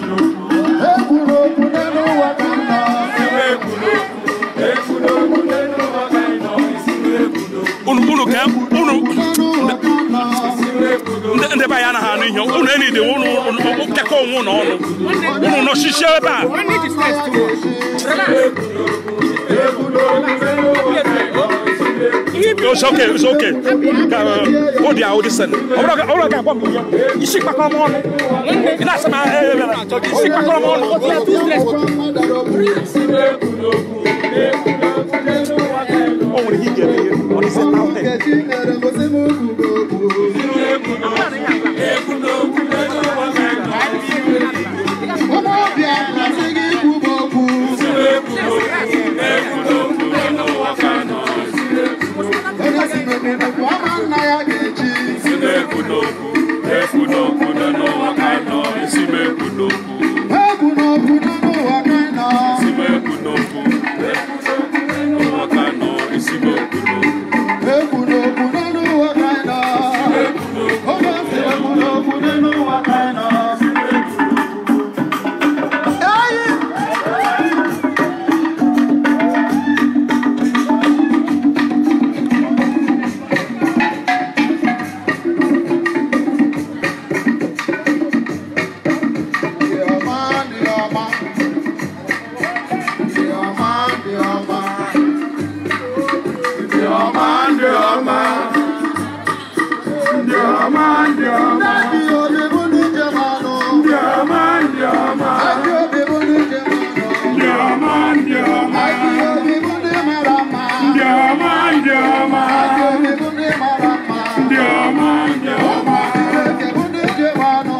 ekwuru okwu n'elu ụwa ka m nọ unu unu ka unu n'elu ụwa ka m nọ ndị ndị be anyị anaghị anụ ihe unu enide unu kekọ onwe unu ọnụ unu nọchichie ebe a It's okay, it's okay. Uh, oh, dear, oh, listen. Ọbụrụ ga ọbụrụ ga agwa m ihe. Isi kpakọrọ m ọnụ. Ị na-asị m eh, eh, eh, isi kpakọrọ m ọnụ. O nwere ihe ị ga-eme ihe. Ọ dịzị na ụtọ. Nkechi nyere m ozi m kwuru okwu ụmụ ọbịa na-asị gị ikwu m okwu onye si n'okpukpu ama nna ya ga-echi egwu n'okwu n'elu ụwa ka ị nọ egwu n'okwu n'elu ụwa ka ị nọ onye si egwu n'okwu n'elu ụwa ka ị nọ Eyi! Dị ọma, dị ọma. Dị ọma, dị ọma. Dị ọma, dị ọma. Ndị obi bụ ndị njem anụ. Ndị obi bụ ndị njem anụ. Ndị obi bụ ndị mara mma. Ndị obi bụ ndị mara mma. Ụmụ Chineke bụ ndị njem anụ.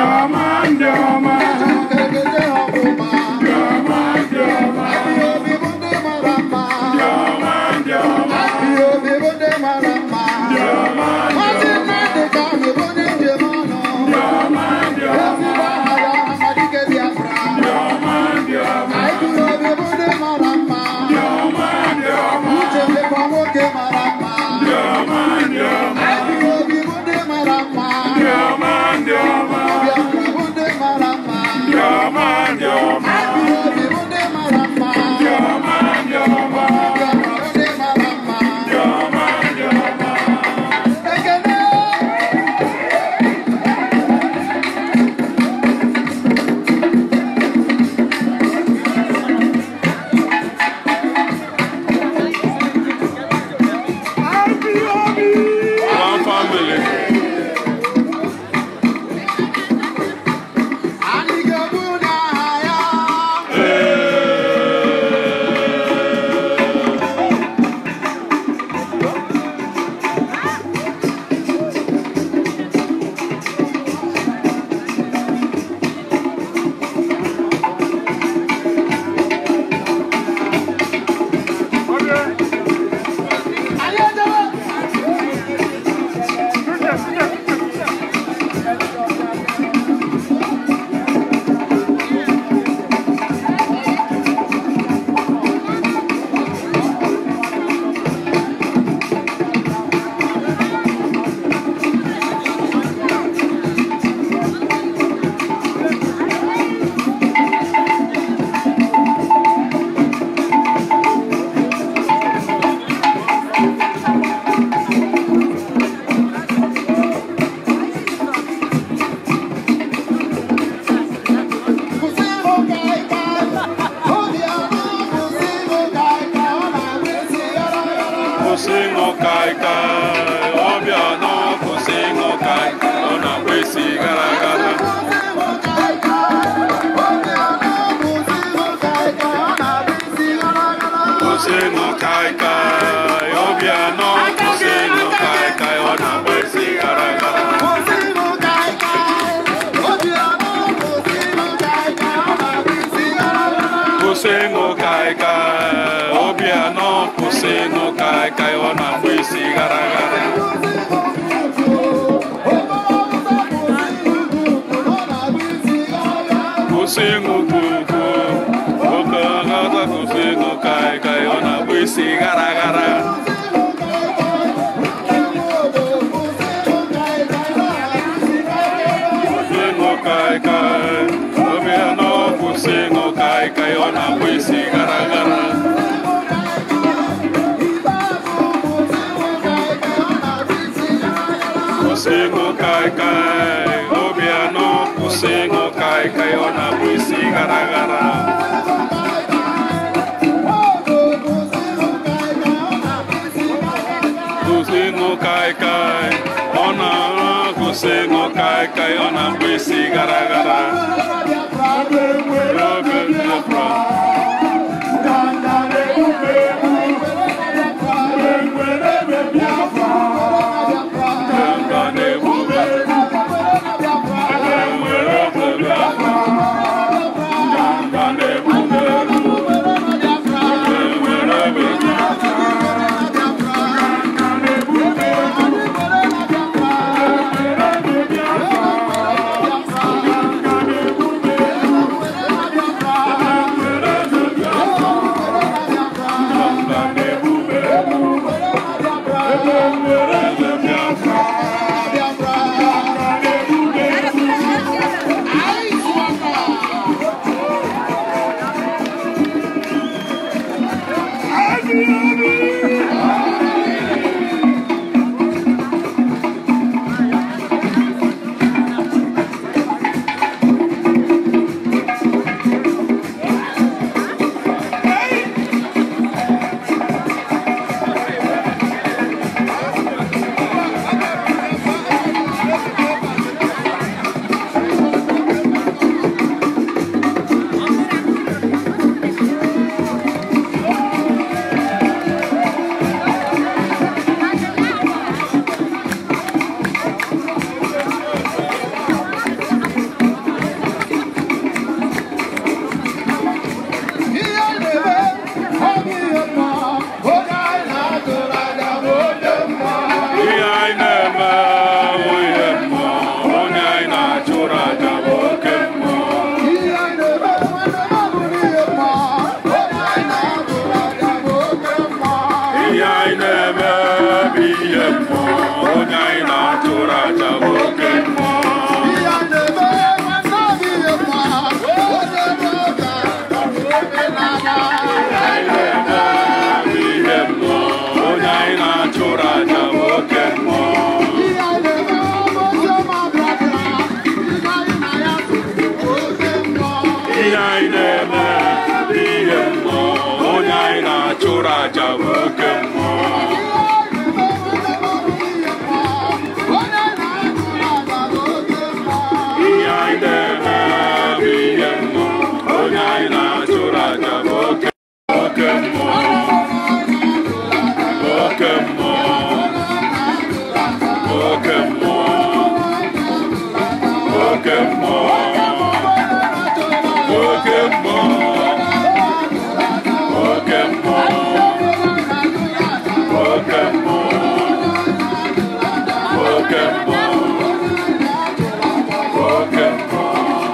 Chukwu ha ọmụma. Ndị obi bụ ndị mara mma. Ndị obi bụ ndị mara mma. Maazị Nnamdị Kanu bụ ndị njem ọnụ. Ezigbo aha ya Amadike Biafra. Anyị obi bụ ndị mara mma. Uche dịkwa nwoke mara mma. Anyị obi bụ ndị mara mma. Biafra bụ ndị mara mma. Anyị obi bụ ndị mara mma. Biafra bụ ndị mara mma. Ekele. One family. Anyị ga-ebu n'aha ya. Anyị ejewe. Kwụsị ịhụ ka ịka. Obi anọ kwụsị ịhụ ka ịka. Ọ na-agba isi yara yara. Kwụsị ịṅụ kaikai, ọbịa nọ kwụsị ịṅụ kaikai, ọ na-akpa isi gara gara. Kwụsị ịhụ ka ịka. Obi anọ kwụsị ịhụ ka ịka. Ọ na-agba isi yara yara. Kwụsị ịṅụ kaikai, ọbịa nọ kwụsị ịṅụ kaikai, ọ na-akpa isi gara gara. Kwụsị ịhụ ka ịka. Obi anọ kwụsị ịhụ ka ịka. Ọ na-agba isi yara yara. Kwụsị ịṅụ kaikai, ọbịa nọ kwụsị ịṅụ kaikai, ọ na-akpa isi gara gara. Kwụsị ịṅụ kuku, oke ọghọta kwụsị ịṅụ kaikai, ọ na-akpa isi gara gara. Kwụsị ịṅụ kaikai, ọbịa kai ọ na-akpụ isi gara gara kwụsị ịṅụ kai kai obianọ kwụsị ịṅụ kai kai ọ na-akpụ isi gara gara kwụsị ịṅụ kai kai ọ na-arụ kwụsị ịṅụ kai kai ọ na-akpụ isi gara gara Oge Biafra. Ganga na-ebube enwere oge Biafra. Ganga na-ebube enwere oge Biafra. Ganga na-ebube enwere oge Biafra. Ihe anyị na-eme nwunye mmụọ, onye anyị na-achụrụ aja bụ oke mmụọ. Ihe anyị na-eme bụ ihe mmụọ, onye anyị na-achụrụ aja bụ oke mmụọ. Bụ ihe mmụọ, onye anyị na-achụrụ aja bụ oke mmụọ. Ihe anyị na-eme bụ ihe mmụọ, onye anyị na-achụrụ aja bụ oke mmụọ. Ihe anyị na-eme bụ ihe mmụọ, onye anyị na-achụrụ aja bụ oke oke mmụọ. Oke mmụọ. Oke mmụọ. Oke mmụọ. Oke mmụọ. Oke mmụọ. Oke mmụọ. Oke mmụọ. Oke mmụọ.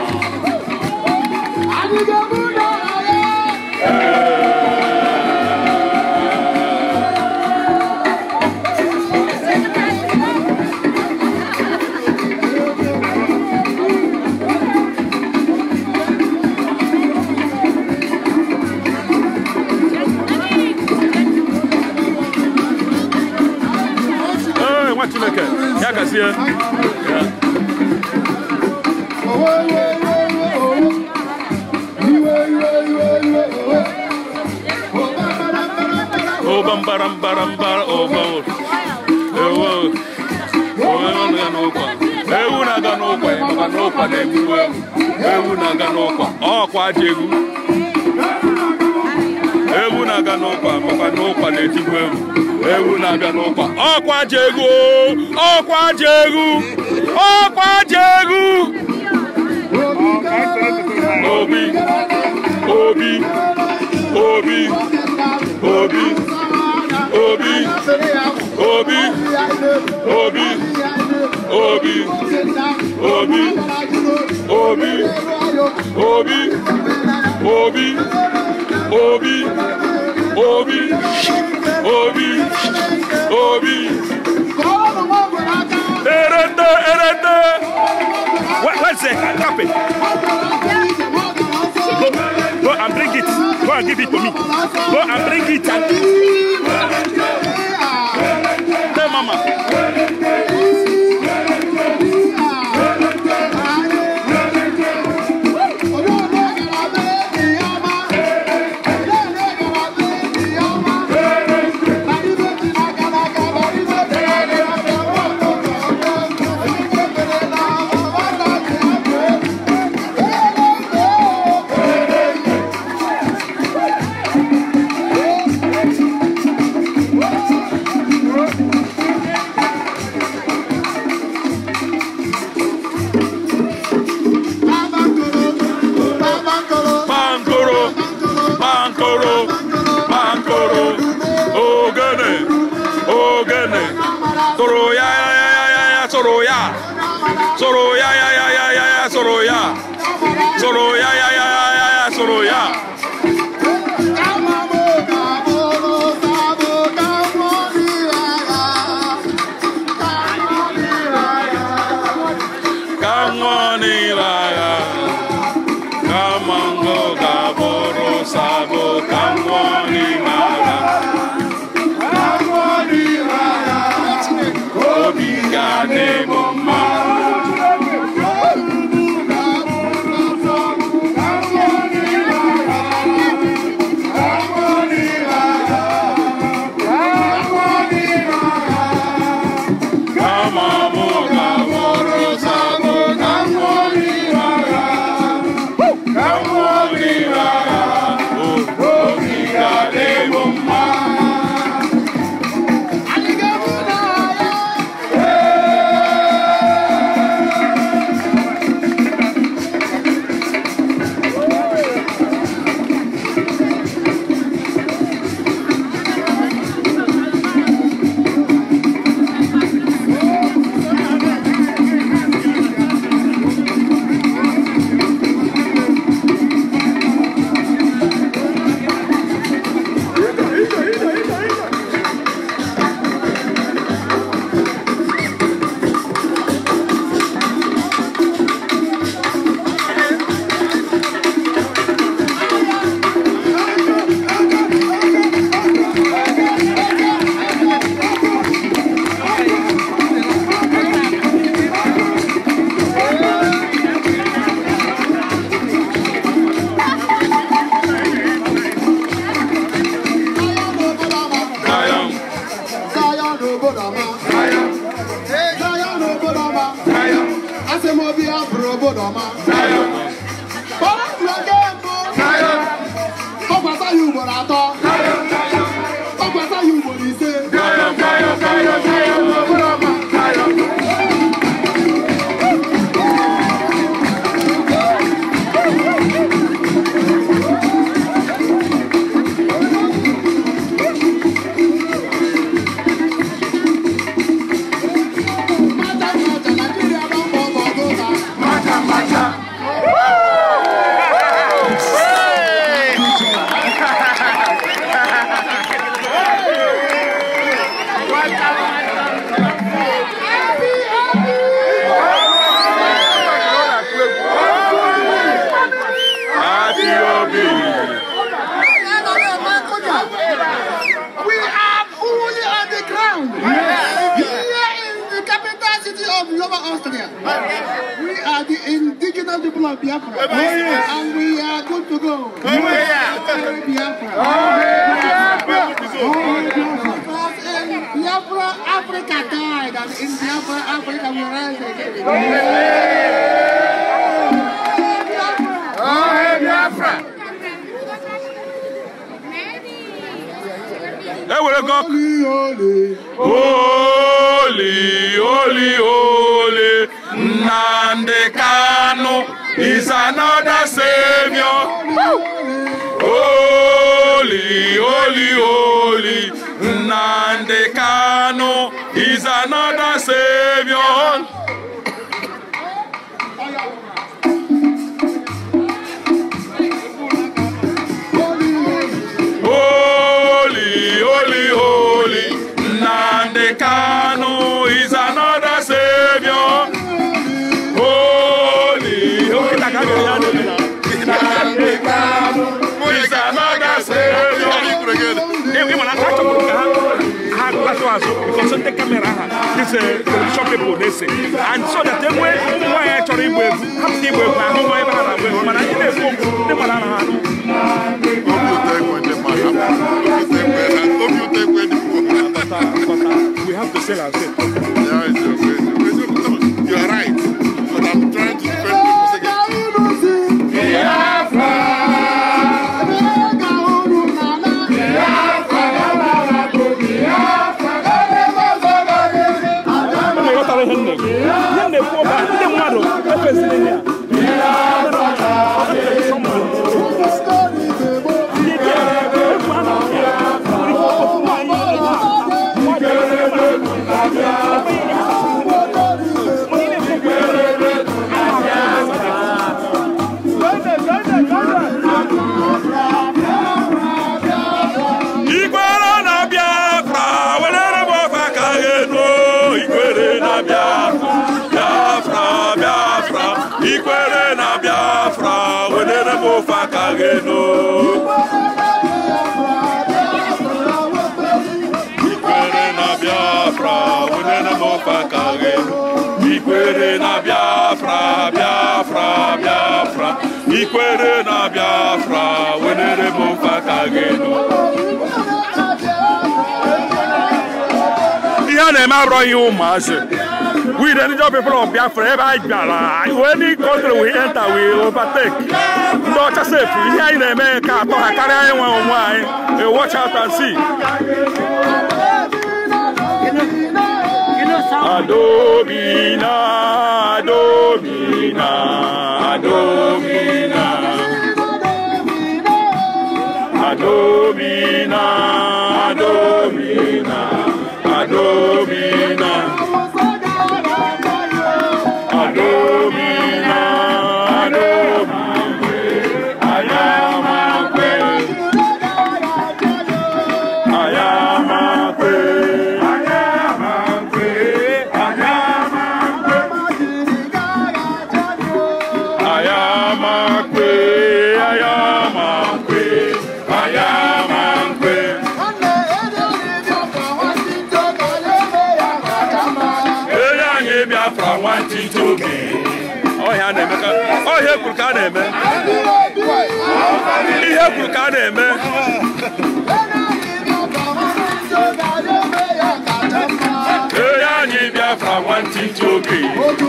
Ee, nwa Chineke, ya gazie. Ya. Oba mbara mbara mbara oba ewu ewu na-aga n'ụkwa ewu na-aga n'ụkwa ya maka n'ụkwa na-egbu ewu ewu na-aga n'ụkwa ọkwa aja egwu ewu na-aga n'ụkwa maka n'ụkwa na-etigbu ewu ewu na-abịa n'ụkwa ọkwa aja egwu o! ọkwa aja egwu ọkwa aja egwu obi obi obi obi obi obi obi obi obi obi obi obi obi obi obi obi erende erende Where- where's the carpet go go and and give it to me. Go and bring it and Hey, mama. Pankoro, pankoro, pankoro, ogene, ogene, soro ya ya ya ya ya ya, soro ya, soro ya ya ya ya ya ya, soro ya, soro ya ya ya ya ya ya, soro ya. Kamwani laya, kamango gaboro sabo, kamwani laya. Obi gane mama. Kamamo gaboro sabo, kamwani laya. Kamwani laya. Obi gane mama. Zion, Asị m obi ya bụrụ obodo ọma. Zion, Ọrụ nke mbụ, Zion, ọkwasa ya ugboro atọ. Ọkwasa ya ugboro ise. Zion, Zion, Zion, Zion, obodo ọma. Zion. Mata mata, Nigeria don fall for Goga. Macha, macha. Happy Obi. We are fully on the ground. Here in the capital city of Yoba, Austria. We are the indigenous people of Biafra. And we are good to go. Glory Biafra. Because in Biafra, Africa died, and in Biafra, Africa will rise again. ewere gọ Holy, holy. Holy, holy, holy, Nnamdi Kanu is another savior. Holy, holy, holy, Nnamdi Kanu is another savior. Holy, holy, holy, Nnamdi Kanu is another savior. Holy, holy, Nnamdi Kanu is another gawa azụ because ndị kamera ha this uh, television people na-ese and so that enwe ụmụ nwaanyị chọrọ ịgba egwu hapụta ịgba egwu ahụ nwa ebe ha na-agba egwu mana anyị na-ekwu okwu ndị mmadụ anaghị anụ we have to sell ourselves You are right, but I'm trying to defend people's against Unu ghọtara ihe m na-ekwu ihe m na-ekwu ọba ndị mmadụ efezili ya ndị dị egwu a na-akpọ ya nwere ike ofu nwaanyị Ikwere na Biafra, welere m ofe aka gị enu. Ikwere na Biafra, Biafra, Biafra. Ikwere na Biafra, welere m ofe aka gị enu. Ikwere na Biafra, welere m ofe aka gị enu. Ikwere na Biafra, Biafra, Biafra. Ikwere na Biafra, welere m ofe aka gị enu. ihe a na-eme abụrọ ihe ụmụazị we the indigenous people of Biafra ebe anyị bịara any country we enter we overtake ndị ọcha sefu ihe anyị na-eme ka atọ ha karịa anyị nwe onwe anyị Eh, watch out and see Adobina, Adobina, Adobina, Adobina, Adobina, Adobina, Adobina, Adobina, Ayamakwe, Ayamakwe, Ayamakwe, Ayamakwe, Ayamakwe, Ayamakwe, Ele anyị Biafra nwantịntị oge ọhịa na-eme ka ọhịa kwuru ka a na-eme ihe kwuru ka a na-eme Ele anyị Biafra nwantịntị oge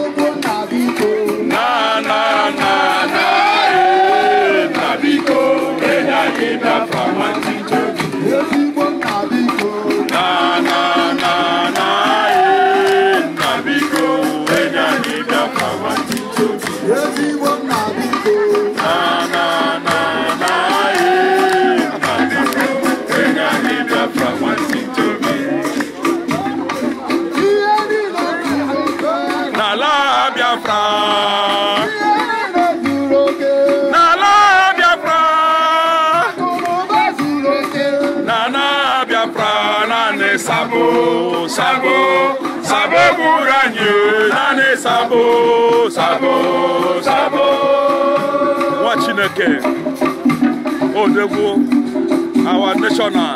na na na na ee, na biko ele anyị Biafra nwantịntị oge na na na na ee, na biko ele anyị Biafra nwantịntị oge na na na na ee, na biko ele anyị Biafra nwantịntị oge n'ala Biafra n'ala Biafra n'ala Biafra naanị sabo sabo sabo gburu anyị naanị sabo sabo sabo nwa Chineke odegwu our national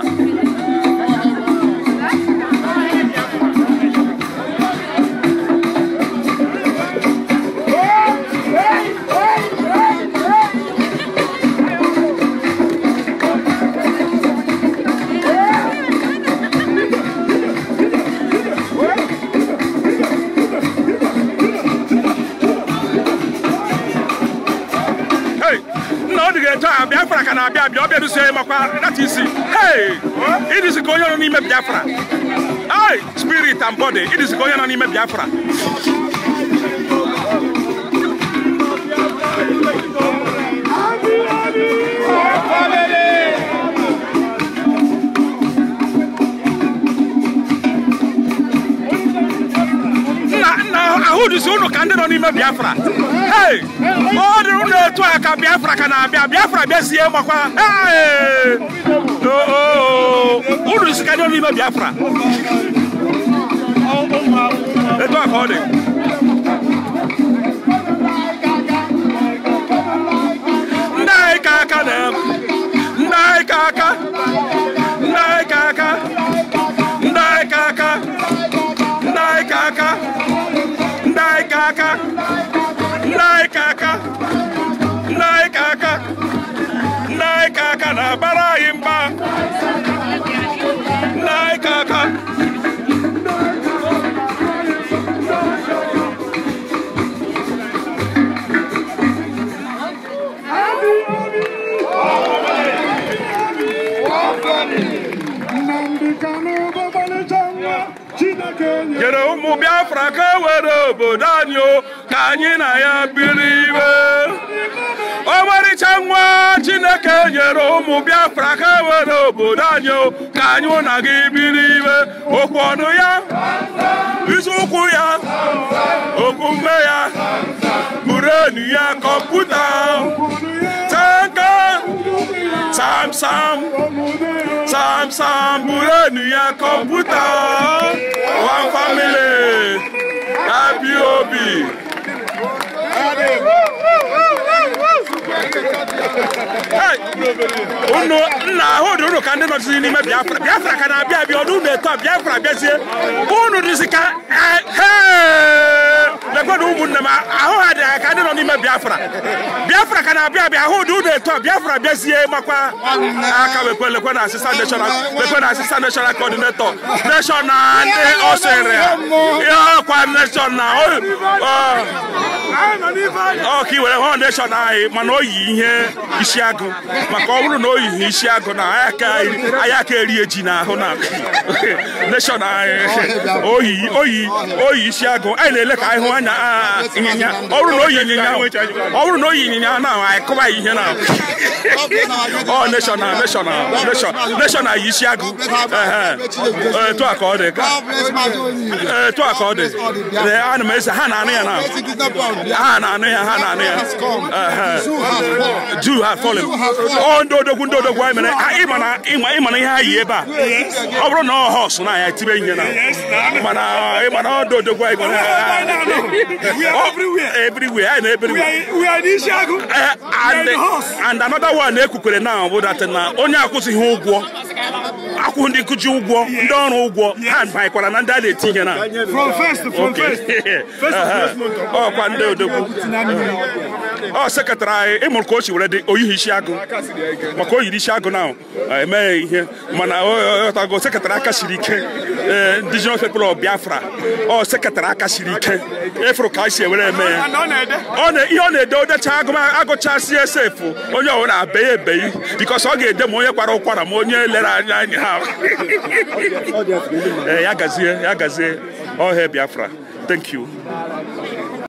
Hey, nna ọ dị ga-eto a Biafra ka na-abịa abịa ọ bịarusie makwa that is hey ịdịzi ka onye nọ n'ime Biafra hey spirit and body ịdịzi ka onye nọ n'ime Biafra nna nna ahụ dịzi ụnụ ka ndị nọ n'ime Biafra hey ọ dị ụnụ etu a ka Biafra ka na-abịa Biafra bịazie makwa hey Oh, oh, oh. ụnụ dịzi ka ndị nọ n'ime Biafra etu a ka ọ dị ndị anyị ka aka na ndị anyị ka aka ndị anyị ka aka ndị anyị ka aka nyere ụmụ biafra ka e were obodo anyị o ka anyị na ya biri iwe ọmarịcha nwa chineke nyere ụmụ biafra ka e were obodo anyị o ka anyị na gị biri iwe okwu ọnụ ya isi ụkwụ ya omume ya burenu ya kọmputa tanka sam sam sam sam burenu ya kọmputa one family happy obi Hey! unu nna ahụ dị unu ka ndị nọzi n'ime biafra biafra ka na-abịa abịa ọdụ unu eto a biafra bịazie unu dịzi ka lekwana ụmụnne m ahụ ha dị ha ka ndị nọ n'ime biafra biafra ka na-abịa abịa ahụ dị unu eto a biafra bịazie makwa aka wekwe lekwe na asistant national lekwe na asistant national coordinator nation na ndị ọ sịrị ya ọkwa nation na ọ ọ ka i were hụ nation anyị mana o yi ihe isi agụ maka ọ bụrụ na o yighị isi agụ na anyị aka eri eji n'ahụ na nation anyị oyi oyi oyi isi agụ anyị na-ele ka anyị hụ anya ịnyịnya ọ bụrụ na o yi ịnyịnya ọ bụrụ na o yi ịnyịnya na anyị kụba ihe na ọ nation na nation na nation nation na yi isi agụ etu a ka ọ dị etu a ka ọ dị ana m eze ha na-anụ ya na ha na-anụ ya ha na-anụ ya Jew have fallen. ọ ndị odogwu ndị odogwu anyị mere ịma na ịma na ihe ha yi ebe a ọ bụrụ na ọ họs na ya tibe ihe na mana ịma na ọ ndị odogwu anyị mere everywhere anyị na everywhere and another one ekwukwere na bụ dat na onye akwụsịghị ụgwọ akwụ ndị nkụji ụgwọ ndị ọrụ ụgwọ ha banyekwara na ndị a na-eti ihe na ọkwa ndị odogwu ọ sekretarị anyị ịmụrụ ka o si were dị oyihi isi agụ maka o yiri isi agụ na emeghe ihe mana ọtago sekretarị aka siri ike indigenous people of biafra ọ sekretarị aka siri ike efuru ka si ewere eme ya ihe ọ na-ede odecha agụchasị esefu onye ọbụla abeghị ebeghị bikos ọ ga-ede ma onye kwara ụkwara ma onye lere anya anya ha ya gazie ya gazie ọhịa biafra thank you